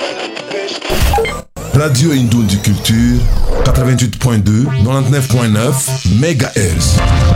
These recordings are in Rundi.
Radio Indundi Culture 88.2 99.9 MHz.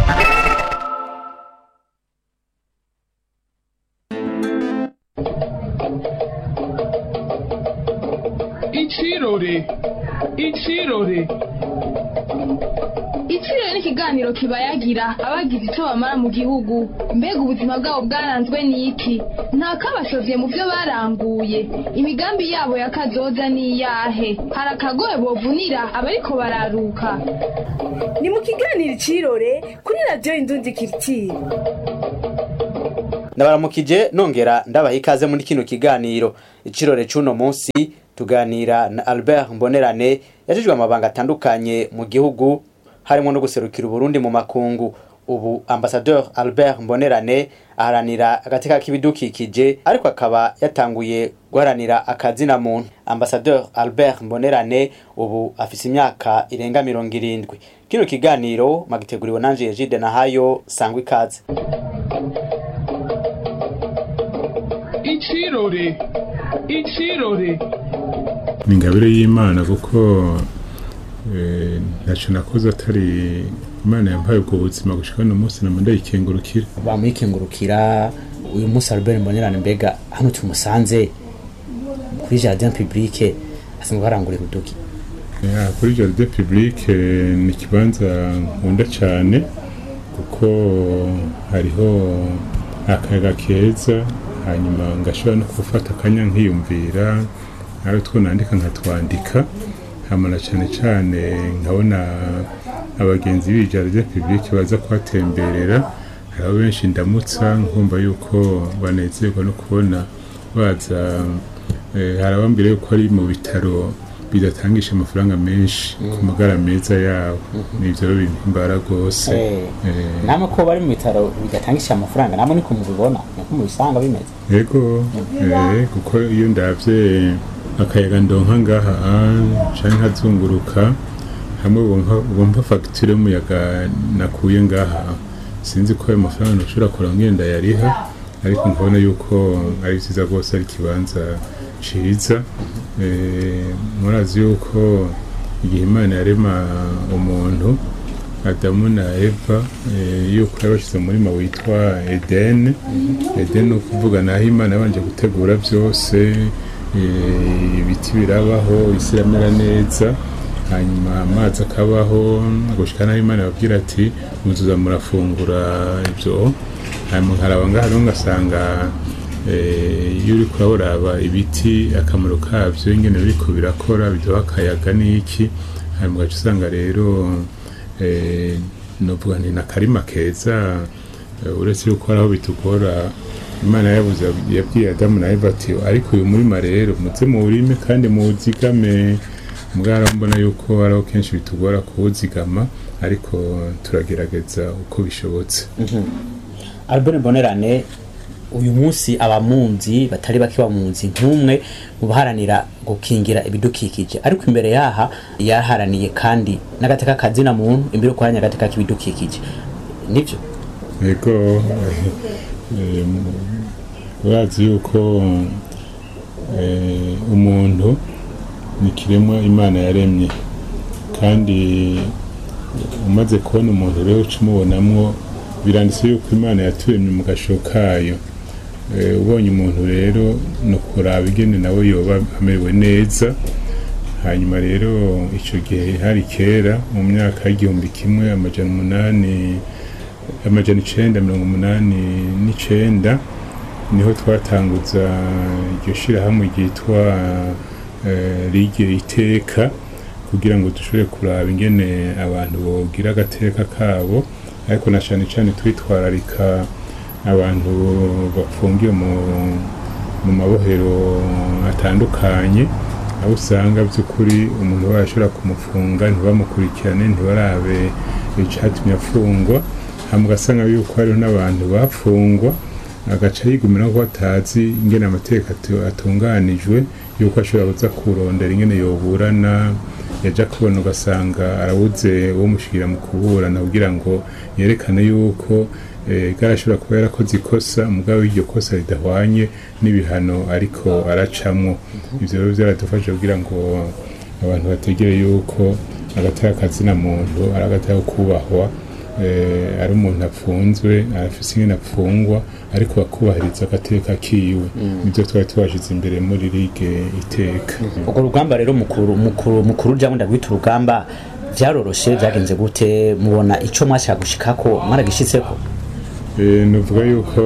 Ichirore Ichirore Ichirore ni ikiganiro kibayagira abagize icyo bamara mu gihugu mbega ubuzima bwabo bwaranzwe n'iki nta kabashovye mu byo baranguye imigambi yabo ya kazoza ni iyahe hari akagoye bovunira abariko bararuka ni mu kiganiro icirore kuri radiyo indundi kiritire ndabaramukije nongera ndabaha ikaze muri kino kiganiro icirore c'uno munsi tuganira na albert mbonerane yajejwe amabanga atandukanye mu gihugu harimo no guserukira uburundi mu makungu ubu ambasadeur albert mbonerane aharanira agateka k'ibidukikije ariko akaba yatanguye guharanira akazina muntu ambasadeur albert mbonerane ubu afise imyaka irenga mirongo irindwi kino kiganiro magiteguriwe nanje yejide nahayo sangwa ikaze Ichirore Ichirore ni ingabire y'imana kuko eh, ntacyo nakoze atari imana yampaye ubwo buzima gushika uno munsi nama ndayikengurukira bamwikengurukira uyu munsi albert mbonerane mbega hano tumusanze kuri jardin publique asanzwe harangurira uduki Ya, kuri jardin publique eh, ni ikibanza nkunda cyane kuko hariho akayaga keza hanyuma ngashobora no gufata akanya nkiyumvira nawe two nandika nkatwandika hamana cyane cyane nkabona abagenzi b'iyi jardin publique baza kuhatemberera hariho benshi ndamutsa nkumva yuko banezerwa no kubona baza eh, hari abambwira yuko ari mu bitaro bidatangisha amafaranga menshi ku magara meza yabo nivyo rero bimpimbara rwose Eh, namwe ko bari mu bitaro bigatangisha amafaranga namwe niko mubibona niko mubisanga bimeze yego eh, kuko iyo ndavye akayaga ndonka ngaha ah, canke nkazunguruka hamwe wonka- wumva fagitire y'umuyaga nakuye ngaha sinzi ko ayo mafaranga ntushobora kuraba ngenda yariha ariko nkabona yuko ari vyiza rwose ari ikibanza ciza Eh, murazi yuko igihe imana yarema umuntu adamu na eva eh, yuko yabashyize mu murima witwa edeni edeni ni ukuvuga naho imana yabanje gutegura byose eh, ibiti birabaho isi iramera neza hanyuma amazi akabaho gushika naho imana yababwira ati muzuza murafungura ibyo hanyuma nkaraba ngaha rero ngasanga eh, iyo uriko uraraba ibiti akamaro kabyo ingene biriko birakora biduha akayaga n'iki hanyuma ugaca usanga rero eh, novuga nti nakarima keza eh, uretse yuko hari aho bitugora imana yabuze yabwiye adamu na eva ati ariko uyu murima rero muze muwurime kandi muwuzigame mbwara mbona yuko hariho kenshi bitugora kuwuzigama ariko turagerageza uko bishobotse albert mbonerane uyu munsi abamunzi batari bake bamunzi nk'umwe mu baharanira gukingira ibidukikije ariko imbere yaha yaharaniye kandi n'agateka kazina muntu imbere yo guharanira agateka k'ibidukikije nivyo yego eh, urazi yuko eh, umuntu ni ikiremwa imana yaremye kandi umaze kubona umuntu rero uca umubonamwo biranditse yuko imana yaturemye mu gasho kayo Eh, ubonye umuntu rero ni ukuraba ingene nawe yoba amerewe neza hanyuma rero icyo gihe hari kera mu myaka y'igihumbi kimwe amajana umunani amajana icenda mirongo umunani n'icenda niho twatanguza iryo shirahamwe ryitwa eh, ligue iteka kugira ngo dushobore kuraba ingene abantu bogira agateka kabo ariko na cane cane twitwararika abantu bafungiwe mu, mu mabohero atandukanye aho usanga by'ukuri umuntu barashobora kumufunga ntibamukurikirane ntibarabe icatumye afungwa hama ugasanga yuko hariho n'abantu bafungwa agaca yigumira ko batazi ingene amategeko atu- atunganijwe yuko ashobora kuza kurondera ingene yoburana yaja kubona ugasanga arabuze uwo mushikira mu kuburana kugira ngo yerekane yuko eh, garashobora kuba yarakoze ikosa mugabo iryo kosa ridahwanye n'ibihano ariko aracamwo ivyo rero vyaradufasha kugira ngo abantu bategere yuko agateka kazina muntu ari agateka kubahwa eh, ari umuntu apfunzwe arafise ingene apfungwa ariko bakubahiriza agateka kiwe nivyo twari twashize imbere muri ligue iteka urwo rugamba rero mukuru mukuru mukuru ujamwe ndagwita urugamba vyaroroshe vyagenze gute mubona ico mwashaka gushikako mwaragishitseko Eh, nuvuga yuko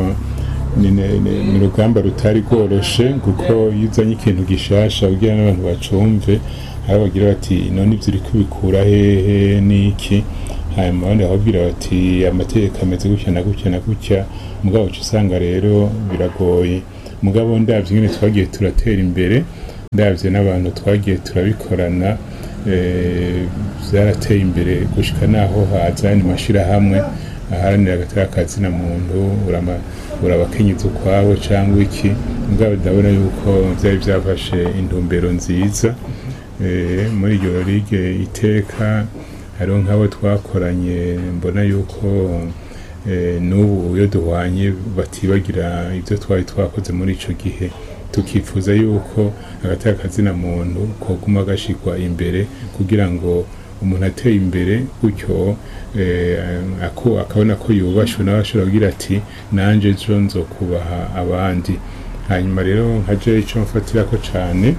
ni ni- ni- ni urugamba rutari rworoshe kuko iyo uzanye ikintu gishasha kugira n'abantu bacumve hari abagira bati none ivyo uriko ubikura hehe n'iki hanyuma abandi bakabwira bati amategeko ameze gutya na gutya na gutya mugabo uca usanga rero biragoye mugabo ndavye ingene twagiye turatera imbere ndavye n'abantu twagiye turabikorana eh, vyarateye imbere gushika naho haza ayandi mashirahamwe aharanira agateka kazina muntu urama urabakenyeza ukwabo cyangwa iki mugabo ndabona yuko byari byafashe intumbero nziza Eh, muri iryo ligue iteka hariho nk'abo twakoranye mbona yuko eh, n'ubu iyo duhwanye batibagira ibyo twari twakoze muri ico gihe tukifuza yuko agateka kazina muntu koguma gashigwa imbere kugira ngo umuntu ateye imbere gutyo eh, ako akabona ko yubashwe nawe ashobora kugira ati nanje ejo nzokubaha abandi hanyuma rero nka je ico mfatirako cane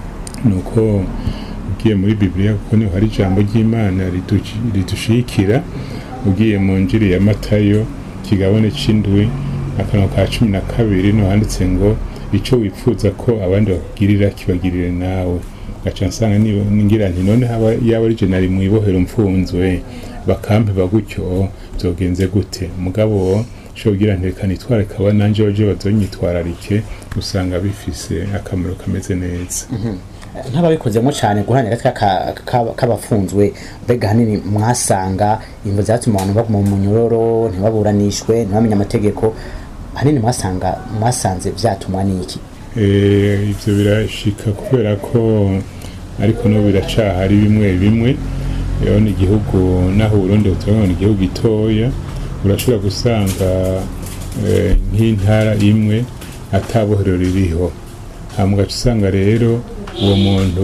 nuko ugiye muri bibiliya kuko niho hari ijambo ry'imana riduci- ridushikira ugiye mu njiri ya matayo kigabane c'indwi akanwa ka cumi na kabiri no handitse ngo ico wifuza ko abandi bakugirira kibagirire nawe gaca nsanga ni- ngira nti none haba yaba ari je nari mu ibohero mfunzwe bakampeba gutyo vyogenze gute mugabo shogira nteka nitware kaba nanje baje bazonyitwararike usanga bifise akamaro kameze neza nk'ababikozemo cyane guharanira agateka ka- ka- k'abafunzwe mbega hanini mwasanga imvo zatuma abantu baguma mu munyororo ntibaburanishwe ntibamenye amategeko hanini mwasanga mwasanze vyatumwa n'iki Eh, ivyo birashika kubera ko ariko no biracahari bimwe bimwe rero ni igihugu naho Burundi buturabona ni igihugu gitoya urashobora gusanga eh, nk'intara imwe atabohero ririho hama ugaca usanga rero uwo muntu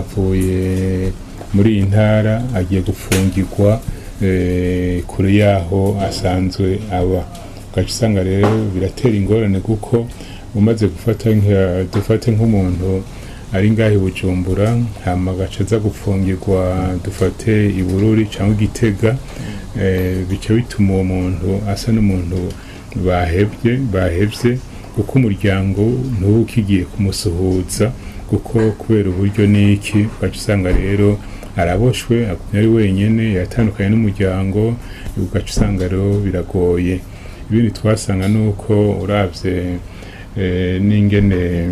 avuye muri iyi ntara agiye gufungirwa eh, kure yaho asanzwe aba ugaca usanga rero biratera ingorane kuko umaze gufata nka- dufate nk'umuntu ari ngaho i bujumbura hama agaca aza gufungirwa dufate i bururi cyangwa igitega eh, bica bituma uwo muntu asa n'umuntu bahebye bahevye kuko umuryango ntuba ukigiye kumusuhuza kuko kubera uburyo n'iki ugaca usanga rero araboshwe agumya ari wenyene yatandukanye n'umuryango ugaca usanga rero biragoye ibindi twasanga nuko uravye eh, n'ingene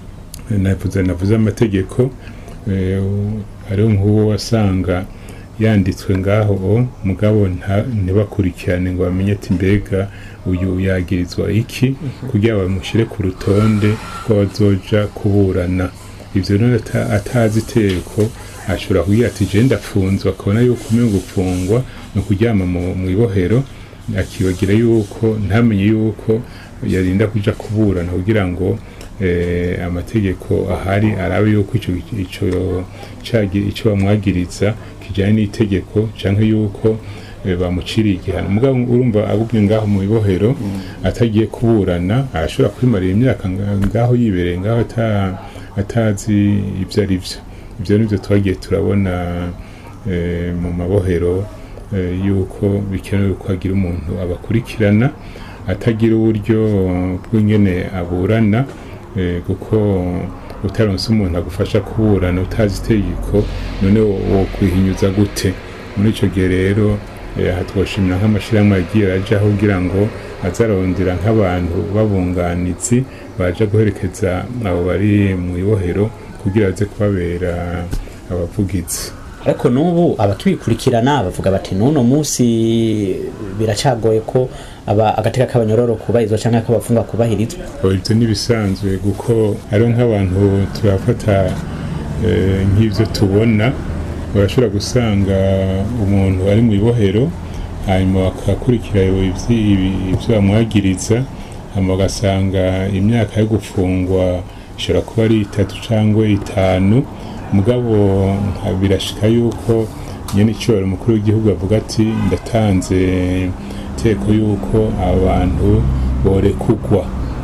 navuze navuze amategeko eh, u- hariho nk'uwo wasanga yanditswe ngaho mugabo nta- ntibakurikirane ngo bamenye ati mbega uyu yagirizwa iki kugira bamushyire ku rutonde rw'abazoja kuburana ivyo rero ata- atazi iteko ashobora kugira ati je ndafunzwe akabona yuko umenye gufungwa ni ukuryama mu mu ibohero akibagira yuko ntamenye yuko yarinda kuja kuburana kugira ngo eh, amategeko ahari arabe yuko ico ico cagi- ico bamwagiriza kijanye n'itegeko canke yuko eh, bamuciriye igihano mugabo urumva agumye ngaho mu ibohero atagiye kuburana arashobora kwimarira imyaka nga- ngaho yibereye ngaho ata- atazi ivyo ari vyo ivyo nivyo twagiye turabona eh, mu mabohero eh, yuko bikenewe ko hagira umuntu abakurikirana atagira uburyo bw'ingene aburana eh, kuko utaronse umuntu agufasha kuburana utazi itegeko none wo- wokwihinyuza gute muri ico gihe rero eh, aha twoshimira nk'amashirahamwe yagiye arajaho kugira ngo azarondera nk'abantu b'abunganizi baje guherekeza abo bari mu ibohero kugira baze kubabera abavugizi ariko n'ubu abakibikurikirana bavuga bati n'uno munsi biracagoye ko aba agateka k'abanyororo kubahirizwa cyangwa k'abafungwa kubahirizwa Oya, ibyo ntibisanzwe kuko hariho nk'abantu turafata eh, nk'ivyo tubona urashobora gusanga umuntu ari mu ibohero hanyuma bakakurikira ivyi- ibi- ivyo bamwagiriza hanyuma bagasanga imyaka yo gufungwa ishobora kuba ari itatu cyangwa itanu mugabo nka- birashika yuko nyene icyubahiro umukuru w'igihugu avuga ati ndatanze iteko yuko abantu borekugwa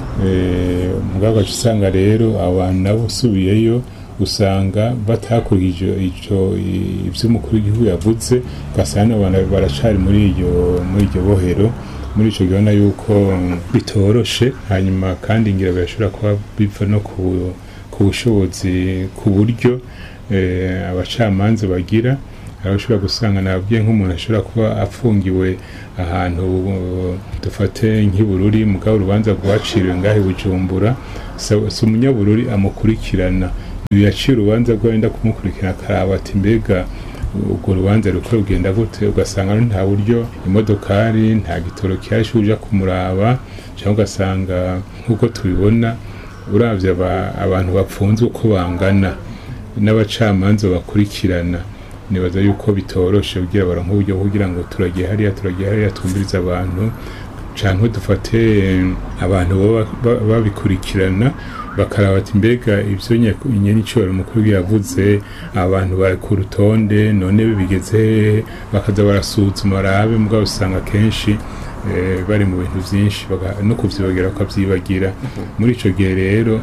Eh, mugabo ugaca usanga rero abantu nabo usubiyeyo usanga batakurikije ico i- ivyo umukuru w'igihugu yavuze ugasanga abantu baracari muri iryo muri iryo bohero muri ico gihona yuko bitoroshe hanyuma kandi ngira birashobora kuba biva no ku, ku bushobozi ku buryo eh, abacamanza bagira aho ushobora gusanga nabwiye nk'umuntu ashobora kuba afungiwe ahantu uh, dufate nk'ibururi mugabo urubanza rwaciriwe ngahe bujumbura si si umunyabururi amukurikirana uyu yaciye urubanza rwo wenda kumukurikirana akaraba ati mbega urwo rubanza rukora rugenda gute ugasanga nta buryo imodokari nta gitoro kihashe uja kumuraba cyangwa ugasanga nk'uko tubibona uravye aba- abantu bapfunzwe uko bangana n'abacamanza bakurikirana nibaza yuko bitoroshe kugira baronke uburyo bwo kugira ngo turagiye hariya turagiye hariya twumvirize abantu canke dufate eh, abantu baba ba- babikurikirana bakaraba ati mbega ivyo nyenicubahiro umukuru yavuze abantu bari ku rutonde none bigeze hehe bakaza barasuzuma barabe mugabo usanga kenshi eh, bari mu bintu vyinshi baga- no kuvyibagira bakavyibagira muri ico gihe rero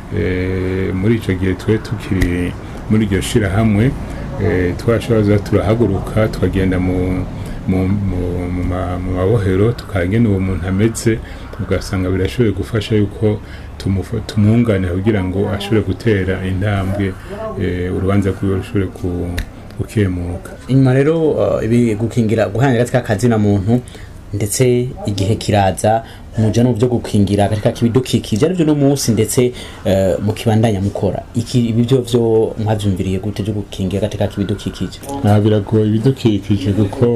eh, muri ico gihe twe tukiri muri iryo shirahamwe eh, twashobora turahaguruka tukagenda mu mu- mu- mu ma- mu mabohero tukagena uwo muntu ameze ugasanga birashoboye gufasha yuko tumufa- tumwunganira kugira ngo ashobore gutera intambwe eh, urubanza rwiwe rushobore ku- gukemuka inyuma rero uh, ibi gukingira guhanira gatika kazina muntu ndetse igihe kiraza muja no byo gukingira katika kibidukikije arivyo no munsi ndetse uh, mukibandanya mukora iki ibi byo vyo mwavyumviriye gute byo gukingira katika kibidukikije nta biragoye ibidukikije kuko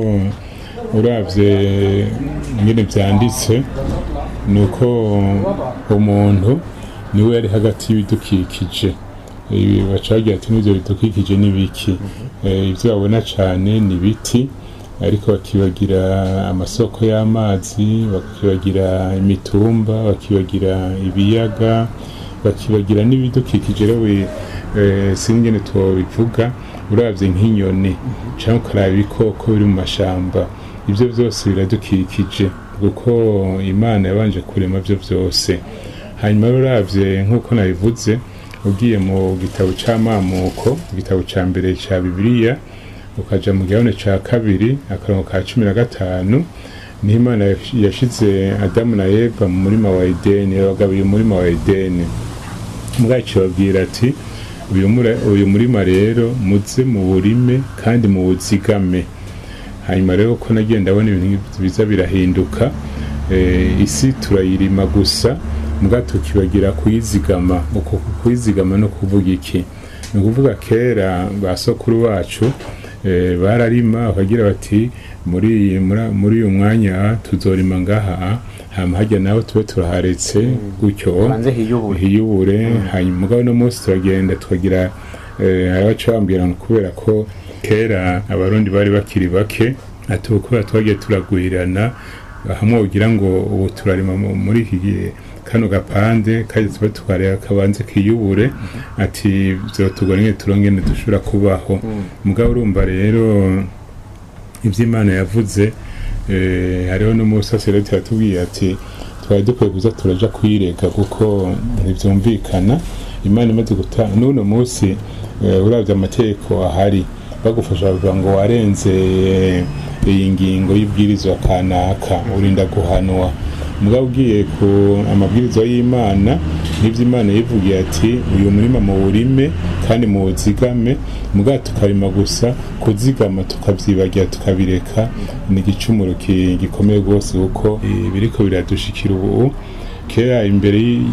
uravye nyine byanditse ni uko umuntu niwe yari hagati y'ibidukikije ibi baca bagira ati n'ibyo bidukikije ni biki Eh, ibyo babona cyane ni ibiti ariko bakibagira amasoko y'amazi bakibagira imitumba bakibagira ibiyaga bakibagira n'ibidukikije rero bi- eh, singene tubivuga uravye nk'inyoni cyangwa ukaraba ibikoko biri mu mashamba ibyo byose biradukikije kuko imana yabanje kurema byo byose hanyuma rero uravye nk'uko nabivuze ugiye mu gitabo c'amamuko igitabo ca mbere ca bibiliya ukaja mu gihone ca kabiri akarongo ka cumi na gatanu niho imana yash- yashize adamu na eva mu murima wa edeni yabagabiye umurima wa edeni mwacu babwira ati uyu mura- uyu murima rero muze mu burime kandi mu buzigame hanyuma rero ko nagiye ndabona ibintu biza birahinduka eh, isi turayirima gusa mbwa tukibagira kuyizigama uko kuyizigama no kuvuga iki ni ukuvuga kera ba sokuru bacu eh, bararima bakagira bati muri iyi- muri- muri uyu mwanya tuzorima ngaha hama hajya nawe tube turaharetse gutyo Banze hiyubure. hiyubure hanyuma mugabo no munsi turagenda tukagira eh, hari abaca bambwira ngo kubera ko kera abarundi bari bakiri bake ati ubu kubera twagiye turagwirirana hamwe ugira ngo ubu turarima mu- muri iki gihe kano gapande kaje tuba tukareba kabanze kiyubure ati vyotugora nyene turongene dushobora kubaho mugabo urumva rero ivy'imana yavuze eh, hariho n'umusaseredoti yatubwiye ati twari dukwiye kuza turaja kwirega kuko ntivyumvikana imana imaze gutanga n'uno munsi eh, uravye amategeko ahari bagufasha bavuga ngo warenze eh, iyi ngingo y'ibwirizwa kanaka urinda guhanwa mugabo ugiye ku amabwiriza y'imana n'ibyo imana yivugiye ati uyu murima mu burime kandi mu buzigame mugabo tukarima gusa kuzigama tukavyibagira tukabireka ni igicumuro ki- gikomeye rwose kuko eh, biriko biradushikira ubu kera imbere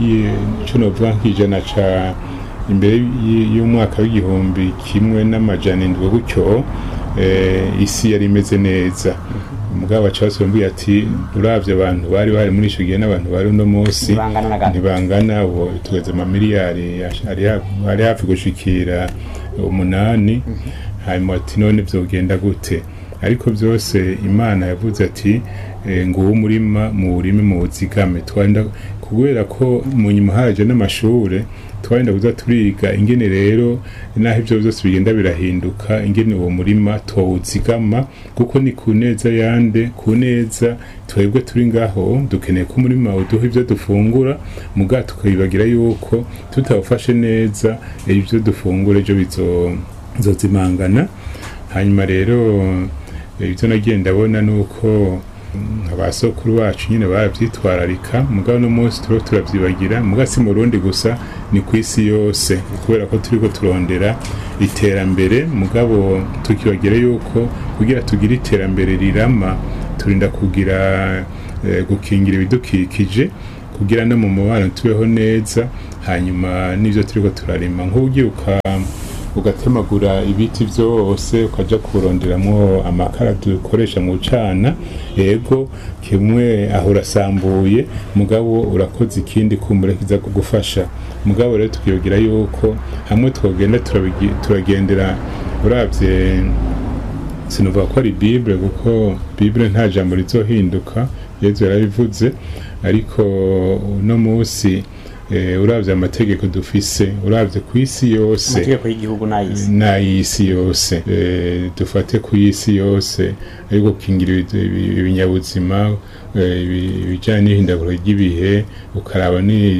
y'ico novuga nk'ijana ca imbere y- y'umwaka w'igihumbi kimwe n'amajana indwi gutyo eh, isi yari imeze neza umugabo wacu basombuye ati uravye abantu bari bari muri ico gihe n'abantu bari uno munsi Ntibangana na gato. ntibangana ubu tugeze amamiliyari ari hafi- ari hafi gushikira umunani hanyuma ati none vyogenda gute ariko byose imana yavuze ati eh, nguwo umurima mu burime mu buzigame twanda kubera ko mu nyuma haje n'amashure twagenda kuza turiga ingene rero naho ibyo byose bigenda birahinduka ingene uwo murima tuwuzigama kuko ni ku neza yande ku neza twebwe turi ngaho dukeneye ko umurima uduha ibyo dufungura muga tukabibagira yuko tutawufashe neza eh, ibyo dufungura ejo bizo- bizozimangana hanyuma rero eh, ibyo nagiye ndabona ni uko mm, abasokuru bacu nyine barabyitwararika mugabo no munsi turiho turabyibagira muga si mu rundi gusa ni ku isi yose kubera ko turiko turondera iterambere mugabo tukibagira yuko kugira tugire iterambere rirama turinda kugira eh, gukingira ibidukikije kugira no mu mubano tubeho neza hanyuma n'ivyo turiko turarima nk'ugiye uka ugatemagura ibiti byose ukaja kuronderamwo amakara dukoresha mu cana yego kimwe aho urasambuye mugabo urakoze ikindi kumbura kiza kugufasha mugabo rero tukiyogira yuko hamwe twogenda turabigi- turagendera uravye sinuvuga ko ari bible kuko bible nta jambo rizohinduka yezu yarabivuze ariko uno munsi eh, uravye amategeko dufise uravye ku isi yose amategeko y'igihugu n'ay'isi n'ay'isi yose Eh, dufate ku isi yose ari gukingira ibi- ibi- ibinyabuzima eh, ibi- ibijyanye n'ihindaguro ry'ibihe ukaraba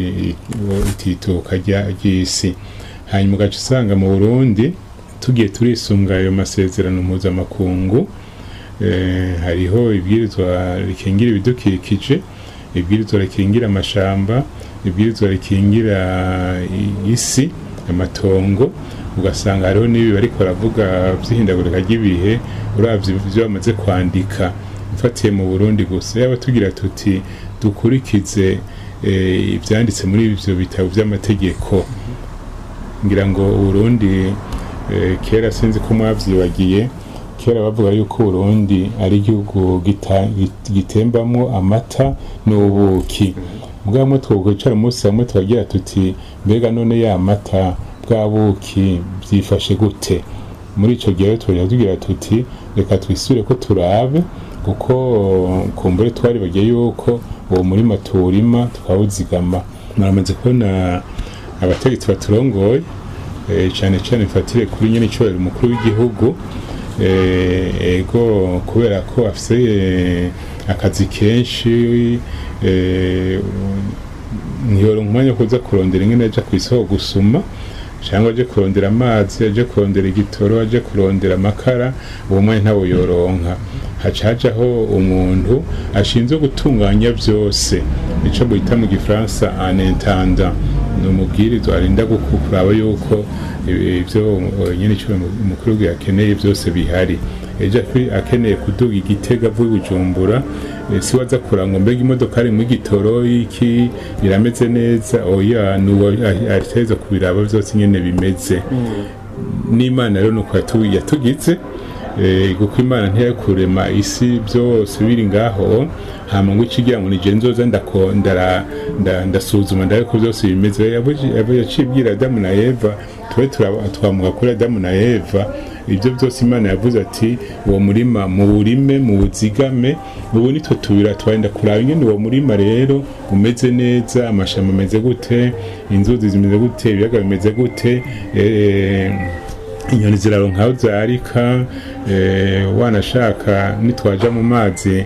n'itituka ry'isi hanyuma ugaca usanga mu burundi tugiye turisunga ayo masezerano mpuzamakungu eh, hariho ibwirizwa rikingira ibidukikije ibwirizwa rikingira amashamba ibwirizwa rikingira i- isi amatongo ugasanga hariho n'ibi bariko baravuga vy'ihindagurika ry'ibihe uravye ivyo bamaze kwandika mfatiye mu burundi gusa yaba tugira tuti dukurikize eh, ivyanditse muri ivyo bitabo vy'amategeko ngira ngo uburundi eh, kera sinzi ko mwavyibagiye kera bavuga yuko uburundi ari igihugu gita- git- gitembamwo amata n'ubuki bwamwe twokwicara umunsi hamwe tukagira tuti mbega none ya mata bwa buki byifashe gute muri ico gihe rero twagira tugira tuti reka twisure ko turabe kuko kumbure twari bagiye yuko uwo murima tuwurima tukawuzigama muramaze kubona abategetsi baturongoye eh, cane cane mfatire kuri nyene icobera umukuru w'igihugu eh, ego kubera ko afise eh, akazi kenshi eh, ntiyoronka umwanya wo kuza kurondera ingene aja kw'isoko gusuma cyangwa aje kurondera amazi aje kurondera igitoro aje kurondera amakara uwo mwanya ntawo yoronka haca hajaho umuntu ashinzwe gutunganya byose nico bita mu gifaransa un intendant ni umubwirizwa arinda guku- kuraba yuko ibyo nyine icyo umukuru w'igihugu akeneye byose bihari ejo akwi- akeneye kuduga igitega avuye i bujumbura eh, si waza kuranga mbega imodoka ari mu gitoro iki birameze neza oya nuwo ariteza kubiraba byose nyene bimeze n'imana rero nuko yatu- yatugize eh, kuko imana ntiyakurema isi byose biri ngaho hama ngo ikigira ngo nije nzoza ndako- ndara- nda- ndasuzuma ndabe ko byose bimeze Yavuze- yavuze- yaciye ibwira adamu na eva tube turaba- twamuka kuri adamu na eva ibyo byose imana yavuze ati uwo murima muwurime muwuzigame ubu nitwe tubira twagenda kuraba ingene uwo murima rero umeze neza amashamba ameze gute inzuzi zimeze gute ibiyaga bimeze gute eh, inyoni ziraronka aho zarika eh, wanashaka nitwaja mu mazi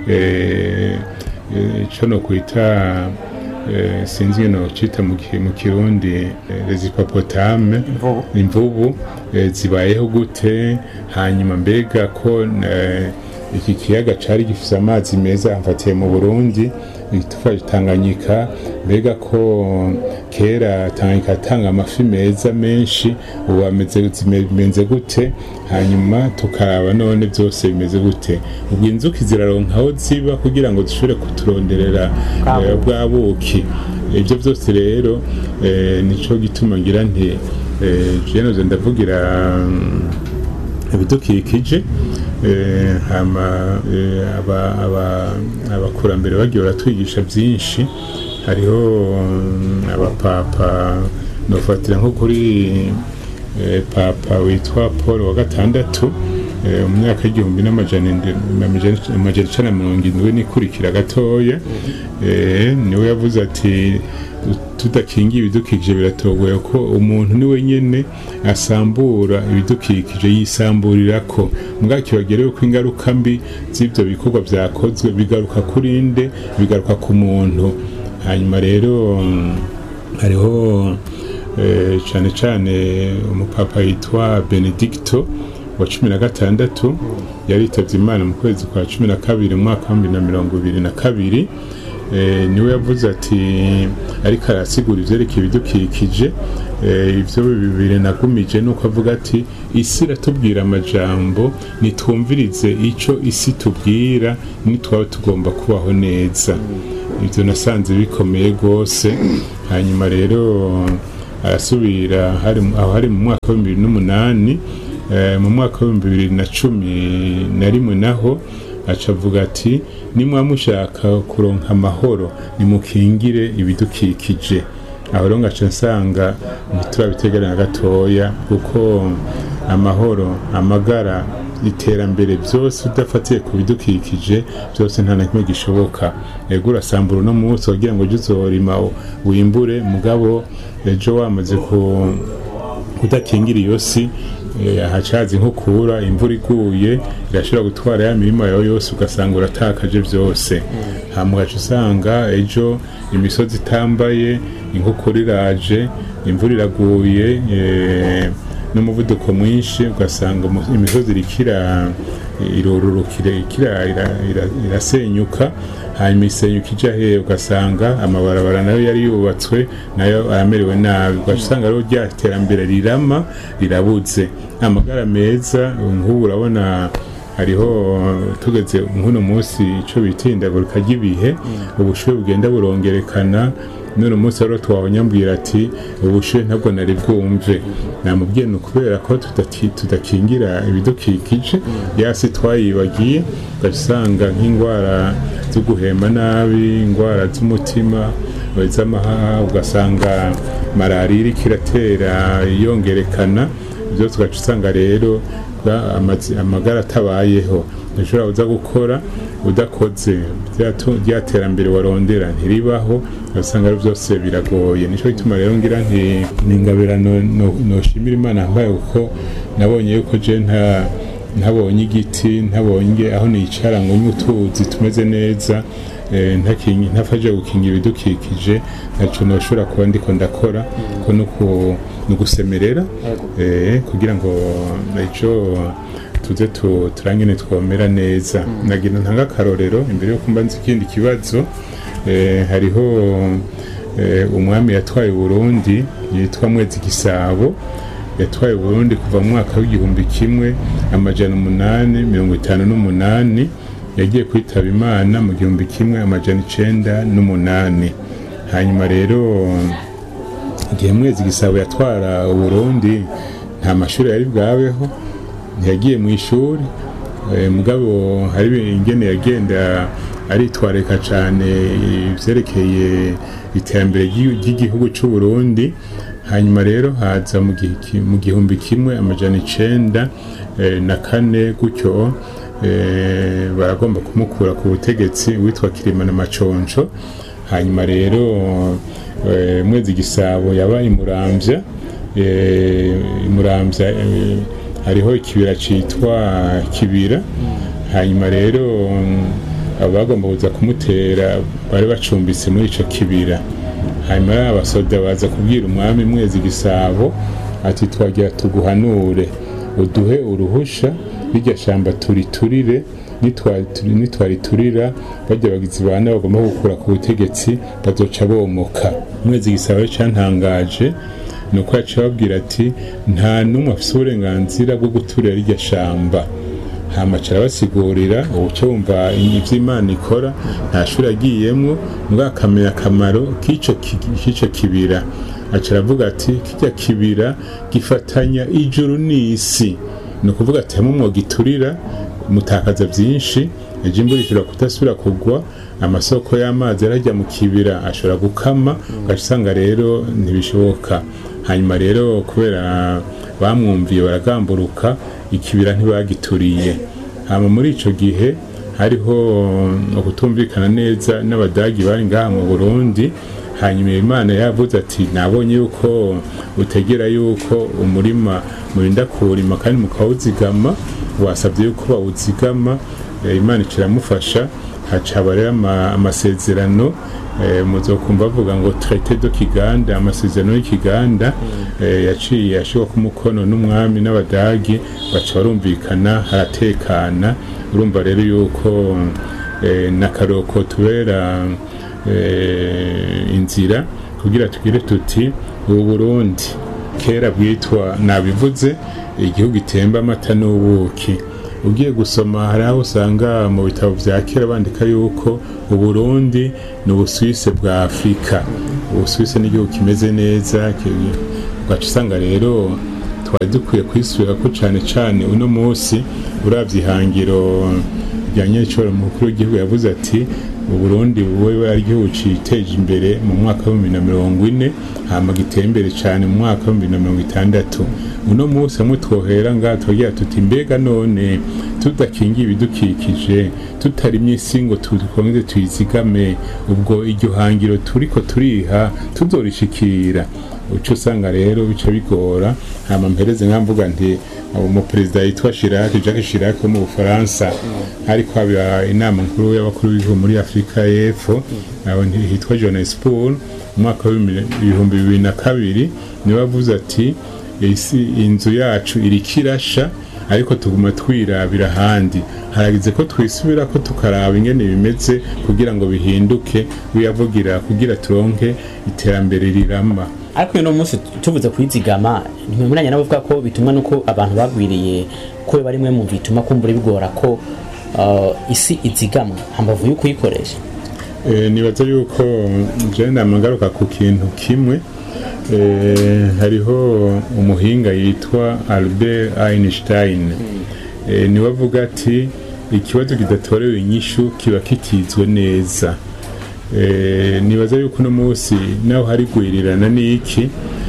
eh, eh, ico no kwita eh, sinzi ingene nocita mu ki- mu kirundi eh, les hippopotames Imvubu. imvubu eh, zibayeho gute hanyuma mbega ko eh, iki kiyaga cari gifise amazi meza amfatiye mu burundi tufashe tanganyika mbega ko kera tanganyika yatanga amafi meza menshi ubu ameze bimeze gute hanyuma tukaraba none byose bimeze gute ubwo inzuki ziraronka aho ziba kugira ngo zishobore kuturonderera Bwa eh, bwa buki ibyo byose rero eh, nico gituma ngira nti eh, jenoze ndavugira mm, ibidukikije eh, hama eh, aba- aba- abakurambere bagiye baratwigisha byinshi hariho mm, abapapa nofatira nko kuri eh, papa witwa paul wa gatandatu eh, mu myaka y'igihumbi n'amajana indi- amajana- amajana icenda na mirongo indwi n'ikurikira gatoya eh, niwe yavuze ati tudakingiye ibidukikije biratogoye ko umuntu ni wenyine asambura ibidukikije yisamburira ko mbwa kibagerewe ko ingaruka mbi z'ibyo bikorwa byakozwe bigaruka kuri nde bigaruka ku muntu hanyuma rero mm, hariho eh, cyane cyane umupapa yitwa benedicto wa cumi na gatandatu yaritabye imana mu kwezi kwa cumi na kabiri mu mwaka wa bibiri na mirongo ibiri na kabiri eh, niwe yavuze ati ariko arasigura ivyerekeye ibidukikije eh, ivyo bibiri nagumije nuko avuga ati isi iratubwira amajambo nitwumvirize ico isi tubwira nitwaba tugomba kubaho neza ivyo nasanze bikomeye rwose hanyuma rero arasubira hari mu- aho hari mu mwaka wa bibiri n'umunani eh, mu mwaka wa bibiri na cumi na rimwe naho aca avuga ati nimwa mushaka kuronka amahoro nimukingire ibidukikije aho rero ngaca nsanga ntiturabiteganya na gatoya kuko amahoro amagara iterambere byose udafatiye ku bidukikije byose nta na kimwe gishoboka ego urasambura uno munsi wagira ngo ujye uzorima wimbure mugabo ejo wamaze ku kudakingira iyo si eh, hacaza inkukura imvura iguye irashobora gutwara ya mirima yawe yose ugasanga uratakaje byose hama ugaca usanga ejo imisozi itambaye inkukura iraje imvura iraguye eh, n'umuvuduko mwinshi ugasanga umu- imisozi irikira irororokira ikira ira- ira- irasenyuka hanyuma isenyuka ija hehe ugasanga amabarabara nayo yari yubatswe nayo aramerewe nabi ugaca usanga rero rya terambere rirama rirabuze amagara meza nk'ubu urabona hariho tugeze nk'uno munsi icyo bita ihindagurika ry'ibihe ubushuhe bugenda burongerekana none umunsi rero twabonyambwira ati ubushuhe ntabwo nari bwumve namubwiye ni ukubera ko tudaki- tudakingira ibidukikije yasi twayibagiye ugaca usanga nk'indwara zo guhema nabi indwara z'umutima iz'amahaha ugasanga malariya iriko iratera yongerekana byose ugaca usanga rero ba- amazi- amagara atabayeho ntushobora uza gukora udakoze rya- rya terambere warondera ntiribaho ugasanga ari byose biragoye nicyo gituma rero ngira nti ni ingabirano no- noshimira imana mbaye kuko nabonye yuko je nta ntabonye igiti ntabonye aho nicara ngo nywe utuzi tumeze neza eh, ntakingi- ntafashe gukingira ibidukikije ntaco noshobora kuba ndiko ndakora ko nuku- ni ugusemerera eh, kugira ngo ico tuze tu- turangene twomera neza nagira ntanga akarorero imbere yo kumba nzi ikindi kibazo eh, hariho eh, umwami yatwaye Burundi yitwa Mwezi Gisabo yatwaye Burundi kuva mu mwaka w'igihumbi kimwe amajana umunani mirongo itanu n'umunani yagiye kwitaba imana mu gihumbi kimwe amajana icenda n'umunani hanyuma rero igihe mwezi gisabo yatwara Burundi nta mashuri yari bwabeho ntiyagiye mu ishuri eh, mugabo hari ingene yagenda aritwareka cyane ivyerekeye iterambere ry'i- ry'igihugu c'u Burundi hanyuma rero haza mu gihe ki- mu gihumbi kimwe amajana icenda eh, na kane gutyo eh, baragomba kumukura ku butegetsi witwa Kirimana Maconco hanyuma rero eh, mwezi gisabo yabaye muramvya eh, muramvya eh, hariho ikibira citwa kibira hanyuma rero mm, abo bagomba kuza kumutera bari bacumbitse muri ico kibira hanyuma rero abasoda baza kubwira umwami mwezi gisabo ati twagira tuguhanure uduhe uruhusha rirya shamba turiturire nitwari- nitwariturira bajya bagizi ba nabi bagomba gukura ku butegetsi bazoca bomoka mwezi gisabo rero cantangaje ni uko yaciye ababwira ati nta n'umwe afite uburenganzira bwo guturira rirya shamba hamaca arabasigurira ubuce wumva ibyo imana ikora nta shuri agiyemwo mbwa akamenya akamaro k'ico ki- k'ico kibira aca aravuga ati kijya kibira gifatanya ijuru n'isi ni ukuvuga ati hamwe mwogiturira mutakaza byinshi ejo imvura ishobora kudasubira kugwa amasoko y'amazi yarajya mu kibira ashobora gukama ugaca usanga rero ntibishoboka hanyuma rero kubera bamwumviye baragamburuka ikibira ntibagituriye hama muri ico gihe hariho ukutumvikana neza n'abadagi bari ngaha mu burundi hanyuma imana yavuze ati nabonye yuko utegera yuko umurima murinda kuwurima kandi mukawuzigama wasabye yuko bawuzigama eh, imana ikiramufasha hacaba rero ama- amasezerano eh, muzokumva bavuga ngo traité de kiganda amasezerano y'ikiganda eh, yaciye ashirwa ku mukono n'umwami n'abadagi baca barumvikana haratekana urumva rero yuko eh, n'akaroko tubera eh, inzira kugira tugire tuti ubu Burundi kera bwitwa nabivuze igihugu itemba amata n'ubuki ugiye gusoma hari aho usanga mu bitabo vya kera bandika yuko uburundi ni ubuswise bwa afurika ubuswise ni igihugu kimeze neza ki- ugaca usanga rero twari dukwiye kwisubira ko cane cane uno munsi uravye ihangiro rya nyecoro mukuru w'igihugu yavuze ati uburundi buwe ari igihugu citeje imbere mu mwaka w'ibihumbi na mirongo ine hama giteye imbere cane mu mwaka w'ibihumbi na mirongo itandatu uno munsi hamwe twohera ngaha tugira tuti mbega none tudakingiye ibidukikije tutarimye isi ngo twongere tuyizigame ubwo iryo hangiro turiko turiha tuzorishikira uco usanga rero bica bigora hama mpereze nkamvuga nti umuperezida yitwa Chirac Jacques Chirac wo mu Bufaransa ariko haba inama nkuru y'abakuru b'ibihugu muri Afurika y'Epfo aho hitwa Johannesburg mu mwaka w'ibihumbi bibiri na kabiri niwe avuze ati isi inzu yacu iriko irasha ariko tuguma twirabira ahandi haragize ko twisubira ko tukaraba ingene bimeze kugira ngo bihinduke wiyavugira kugira turonke iterambere rirama ariko uno munsi tuvuze kwizigama ntimwemeranya nabo bavuga ko bitumwa nuko abantu bagwiriye ko bari mwe mu bituma kumbura bigora ko uh, isi izigamwa hambavu yo kuyikoresha Eh, nibaza yuko je namagaruka ku kintu kimwe eh, hariho umuhinga yitwa Albert Einstein eh, niwe avuga ati ikibazo kidatorewe inyishu kiba kitizwe neza eh, nibaza yuko uno munsi naho hari gwirirana n'iki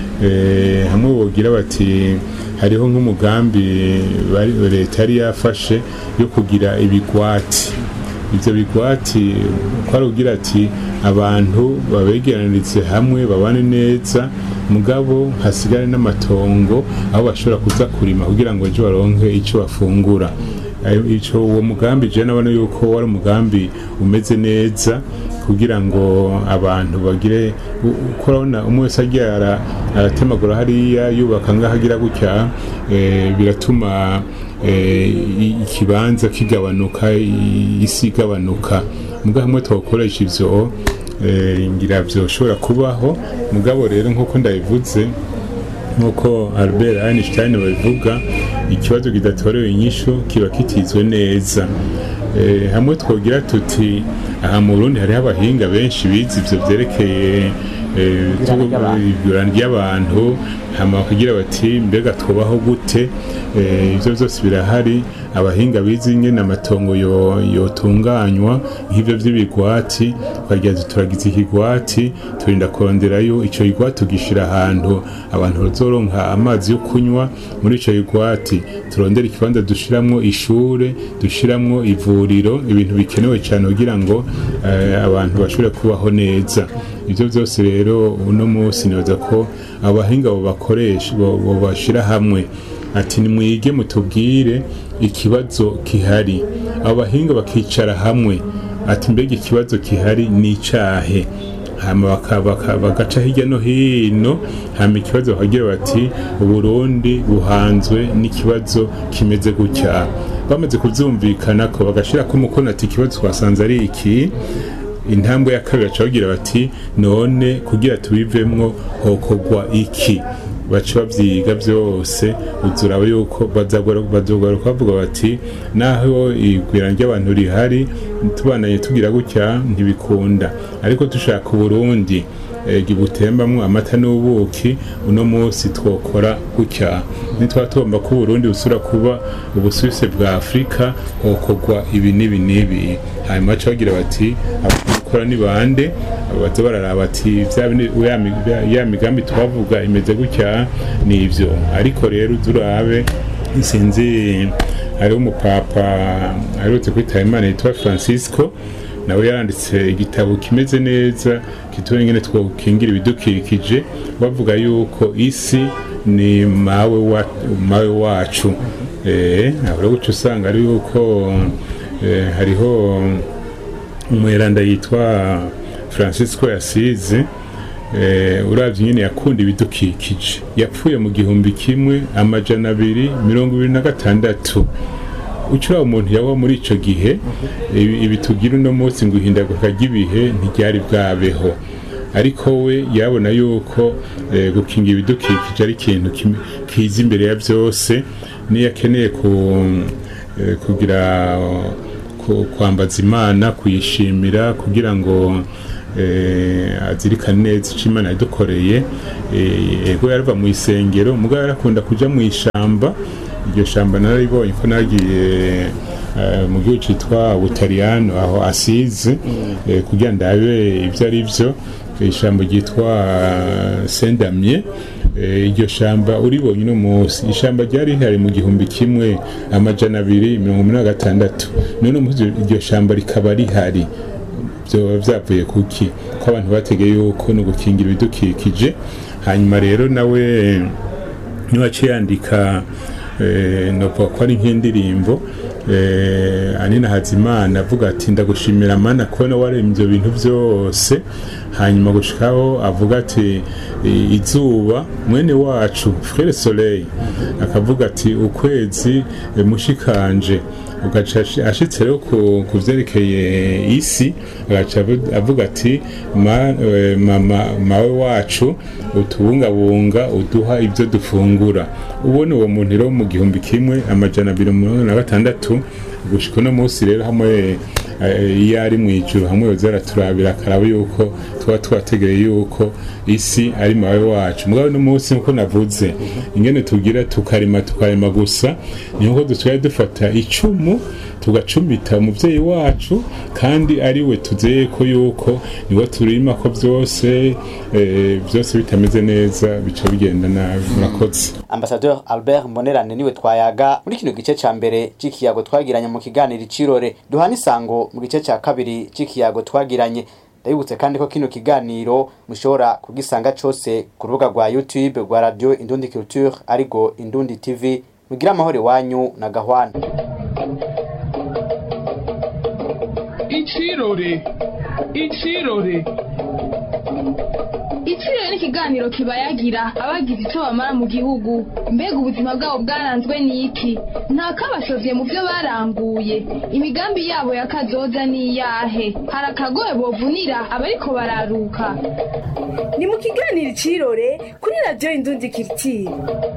eh, hamwe bogira bati hariho nk'umugambi bari- leta yari yafashe yo kugira ibigwati ivyo bigwati ko ari ugira ati abantu babegeranirize hamwe babane neza mugabo hasigare n'amatongo aho bashobora kuza kurima kugira ngo ejo baronke ico bafungura Ayo- ico uwo mugambi je nabona yuko wari umugambi umeze neza kugira ngo abantu bagire u- uko urabona umwe wese agiye ara- aratemagura hariya yubaka ngaho agira gutya eh, biratuma eh, i- ikibanza kigabanuka i- isi igabanuka mugabo hamwe twakoresha ivyo eh, ngira vyoshobora kubaho mugabo rero nk'uko ndabivuze nk'uko Albert Einstein babivuga ikibazo kidatorewe inyishu kiba kitizwe neza Eh, hamwe twogira tuti aha mu Burundi hariho abahinga benshi bize ivyo vyerekeye eh, Ibirana ry'abantu. igurana ry'abantu hama kugira bati mbega twubaho gute Eh, ivyo vyose birahari abahinga bize ingene amatongo yo- yotunganywa nk'ivyo vy'ibigwati twagira tuti turagize ikigwati turinda kuronderayo ico kigwati tugishira ahantu abantu bazoronka amazi yo kunywa muri ico kigwati turondera ikibanza dushiramwo ishure dushiramwo ivuriro ibintu bikenewe cyane kugira ngo eh, abantu bashobore kubaho neza ivyo vyose rero uno munsi nibaza ko abahinga bo bakoresha bo bo bashira hamwe ati nimwige mutubwire ikibazo kihari abo bahinga bakicara hamwe ati mbega ikibazo kihari ni icahe hama baka- baka- bagaca hirya no hino hama ikibazo bakagira bati uburundi buhanzwe n'ikibazo kimeze gutya bamaze kuvyumvikana ko bagashirako umukono ati ikibazo twasanze ari iki intambwe ya kabiri baca bagira bati none kugira tubivemwo hokogwa iki baca bavyiga vyose uzuraba yuko bazogaruka bavuga bati naho igwira ry'abantu rihari tubanaye tugira gutya ntibikunda ariko dushaka uburundi eh, gibutembamwo amata n'ubuki uno munsi twokora gutya nitwa tugomba ko Burundi busura kuba ubusuwise bwa Afrika hokorwa ibi n'ibi n'ibi hanyuma baca bagira bati abakora ni bande baza bararaba bati vya bine- ya mi- ya- ya migambi twavuga imeze gutya ni ivyo ariko rero uzurabe sinzi hariho umupapa aherutse kwitaba imana yitwa francisco nawe yaranditse igitabo kimeze neza kitubona ingene twokingira ibidukikije bavuga yuko isi ni mawe wa, mawe wacu eh ahora guca usanga ari yuko eh, hariho umweranda yitwa francisco yasize eh, uravye nyene yakunda ibidukikije yapfuye mu gihumbi kimwe amajana abiri mirongo ibiri na gatandatu ucura umuntu yaba muri ico gihe ibi ibi tugira uno munsi ngo ihindagurika ry'ibihe ntiryari bwabeho ariko we yabona yuko eh, gukinga ibidukikije ari ikintu kim- kiza imbere ya byose niyo akeneye ku, eh, kugira ku- kwambaza imana kuyishimira kugira ngo eh, azirikane neza icyo imana yadukoreye eh, ego yarava mu isengero mugabo yarakunda kuja mu ishamba iryo shamba nararibonye ko nagiye eh, mu gihugu cyitwa butaliyano aho asize eh, kugira ndabe ibyo ari byo ishyamba ryitwa sendamye iryo shamba uribonye uno munsi ishyamba ryari rihari mu gihumbi kimwe amajana abiri mirongo inani na gatandatu none umunsi iryo shamba rikaba rihari byoba byavuye kuki ko abantu bategeye yuko no gukingira ibidukikije hanyuma rero nawe niba aciye yandika eh, novuga ko ari nk'indirimbo eh, anina hazimana avuga ati ndagushimira mana kubona waremye ibyo bintu byose hanyuma gushikaho avuga ati "I- izuba mwene wacu frere soleil akavuga ati ukwezi eh, mushikanje ugaca ashi- ashitse rero ku ku vyerekeye isi agaca avu- avuga ati "Ma- eh, mama mawe wacu utubungabunga uduha ibyo dufungura ubona uwo muntu rero mu gihumbi kimwe amajana abiri mirongo na gatandatu gushika uno munsi rero hamwe eh, iyo ari mu ijuru hamwe yoza araturabira akaraba yuko tuba twategereye yuko isi ari mawe wacu mugabo uno munsi nkuko navuze ingene tugira tukarima tukarima gusa ni nkuko dusigaye dufata icumu tugacumita umuvyeyi wacu kandi ari we tuzeye ko yuko niwe turima ko byose eh, byose bitameze neza bica bigenda nabi murakoze ambasadeur albert mbonerane niwe twayaga muri kino gice ca mbere c'ikiyago twagiranye mu kiganiro icirore duhana isango mu gice ca kabiri c'ikiyago twagiranye ndabibutse kandi ko kino kiganiro mushobora kugisanga cose ku rubuga rwa youtube rwa radio indundi culture ariko indundi tv mugira amahoro iwanyu na gahwana Ichirore. Ichirore. Iciro ni ikiganiro kibayagira abagize icyo bamara mu gihugu mbega ubuzima bwabo bwaranzwe n'iki nta kabashovye mu byo baranguye imigambi yabo ya kazoza ni iyahe hari akagoye bovunira abariko bararuka ni mu kiganiro icirore kuri radiyo indundi kiritiri